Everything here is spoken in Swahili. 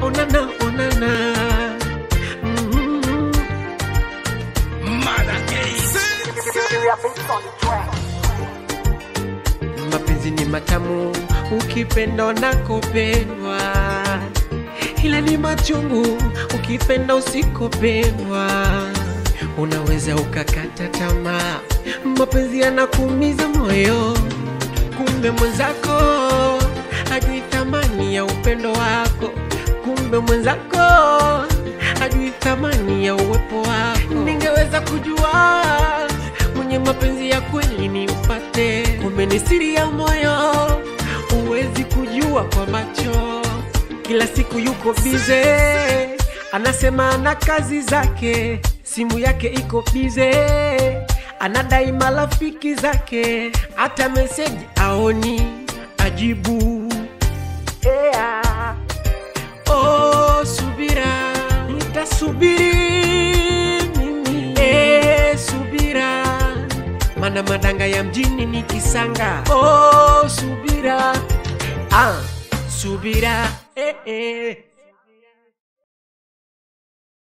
onana onana mm mapenzi ni matamu ukipenda unakopendwa ila ni machungu ukipenda usikopendwa unaweza ukakata tamaa mapenzi yanakuumiza moyo kumbe mwenzako hajui thamani ya upendo wako kumbe mwenzako hajui thamani ya uwepo wako ningeweza kujua mwenye mapenzi ya kweli nimpate kumbe ni siri ya moyo huwezi kujua kwa macho kila siku yuko bize anasema ana kazi zake simu yake iko bize anadai marafiki zake hata meseji aoni ajibu yeah. oh, subira nitasubiri mimi eh, subira mana madanga ya mjini ni kisanga oh, subira ah, subira eh, eh.